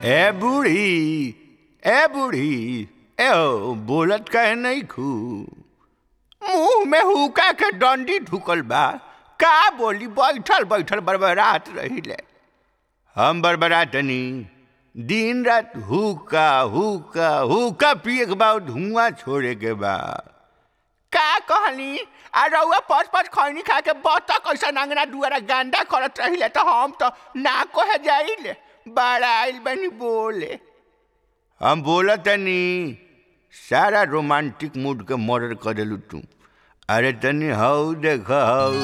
ए बूढ़ी ए बूढ़ी ए हो बोलत काहे नहीं खू मुंह में हुका के डंडी ढुकल बा का बोली बैठल बैठल बरबरात रहिले हम बरबरातनी दिन रात हुका हुका हुका पिए के बाद धुआं छोड़े के बा का कहनी आ रउआ पच पच खैनी खा के बतक ऐसा अंगना दुआरा गांडा करत रहिले तो हम तो ना कहे जाइले बड़ा आइल बनी बोले हम बोलत तनी सारा रोमांटिक मूड के मर्डर कर देलू तू अरे तनी हऊ देख हऊ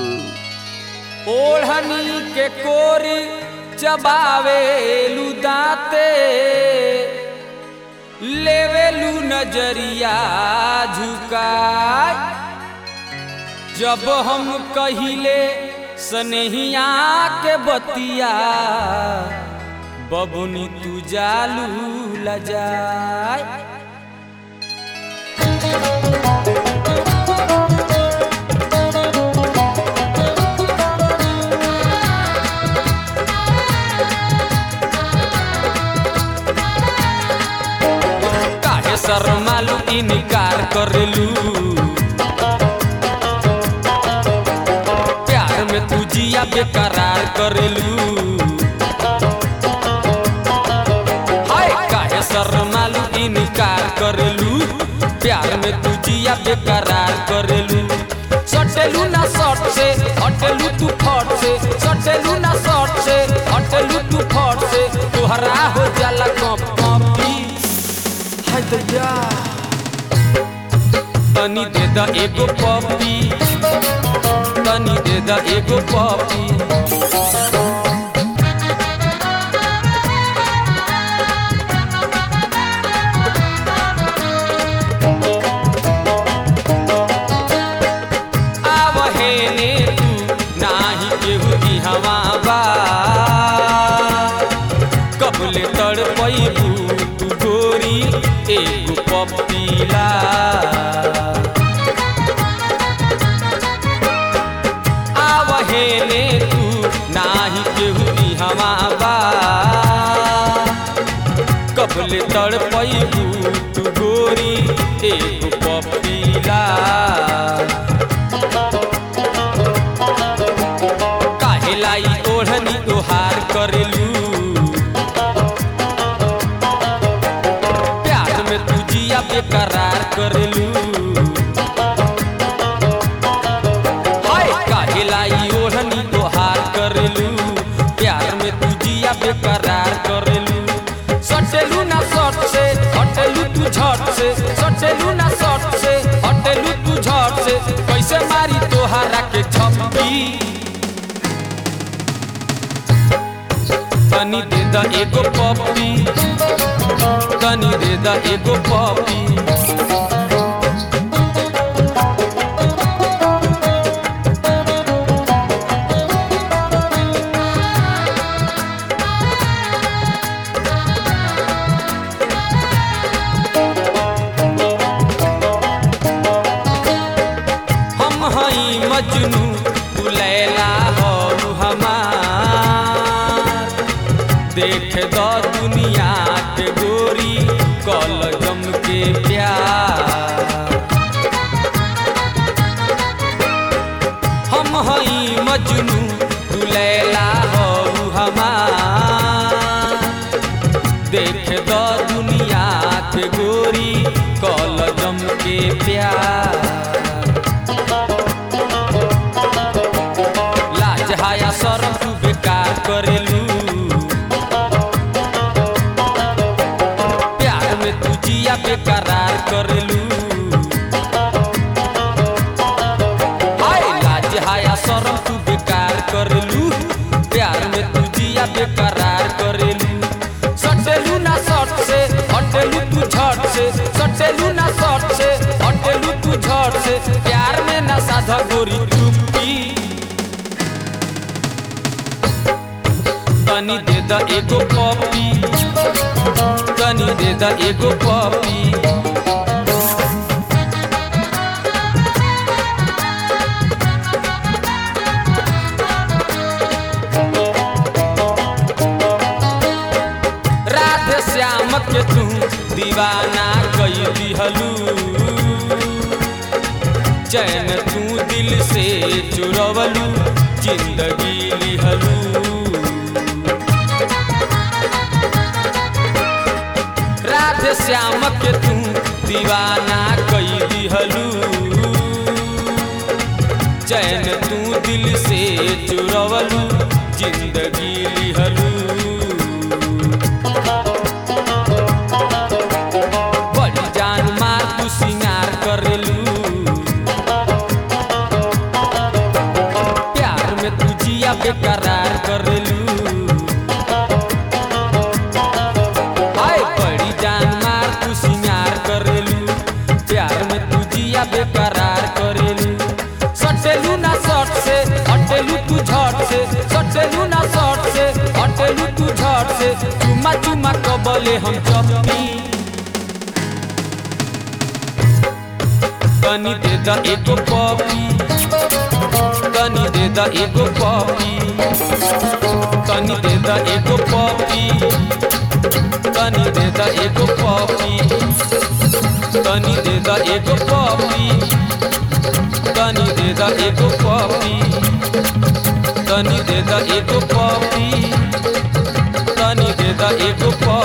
ओढ़नी के कोरी चबावे दाते लेवेलू नजरिया झुकाय जब हम कहिले सनहिया के बतिया बबुनी तू जालू लजाय काहे शर्मालू इनकार करेलू प्यार में तू जिया बेकरार करेलू हाय काहे शर्मालू इनकार करेलू प्यार में तू जिया बेकरार करेलू सटेलू ना शॉर्ट से हटेलू तू फट से सटेलू ना शॉर्ट से हटेलू तू फट से तुहरा हो जाला कप कपी हाय दैया तनी दे द एगो पपी तनी दे द एगो पपी आवहेने तू नाही केहू की हवा बा कबले तड़पैबू तू गोरी एगो पपीला आवहेने तू नाही केहू की हवा बा कबले तड़पैबू तू गोरी एगो पपीला काहेलाई ओढ़नी तोहार करेलू प्यार में तू जिया बेकरार करेलू हाय काहेलाई ओढ़नी तोहार करेलू प्यार में तू जिया बेकरार करेलू सटेलू ना शॉर्ट से हटेलू तू झट से सटेलू ना शॉर्ट से हटेलू तू झट से कैसे मारी तोहारा के छप्पी तनी दे द एगो पपी तनी दे द एगो पपी हम हई मजनू तू लैला हो हमार देख दो दुनिया के गोरी कल जम के प्यार हम हई मजनू तू लैला हो हमार देख दो दुनिया के गोरी कल जम के प्यार लाज हाया शरम तू बेकार करेलू प्यार में तू जिया बेकरार करेलू हाय लाज हाया शरम तू बेकार करेलू प्यार में तू जिया बेकरार करेलू सटेलू ना शॉर्ट से हटेलू तू झट से सटेलू ना शॉर्ट से हटेलू तू झट से प्यार में ना साधा गोरी चुप्पी तनी दे द एगो पपी तनी दे द एगो पपी राधे राधे श्याम के तू दीवाना कई दिहलू चैन तू दिल से चुरवलू जिंदगी लिहलू राधे श्याम के तू दीवाना कई दिहलू चैन तू दिल से चुरवलू जिंदगी लिहलू बड़ी जान मार तू सिंगार करेलू प्यार में तू जिया बेकरार करेलू हाय बड़ी जान मार तू सिंगार करेलू प्यार में तू जिया बेकरार करेलू सटेलू ना शर्ट से हटेलू तू झट से सटेलू ना शर्ट से हटेलू तू झट से चुमा चुमा कबले हम चपी तनी दे द एगो पपी तनी दे द एगो पपी तनी दे द एगो पपी तनी दे द एगो पपी तनी दे द एगो पपी तनी दे द एगो पपी तनी दे द एगो पपी तनी दे द एगो पपी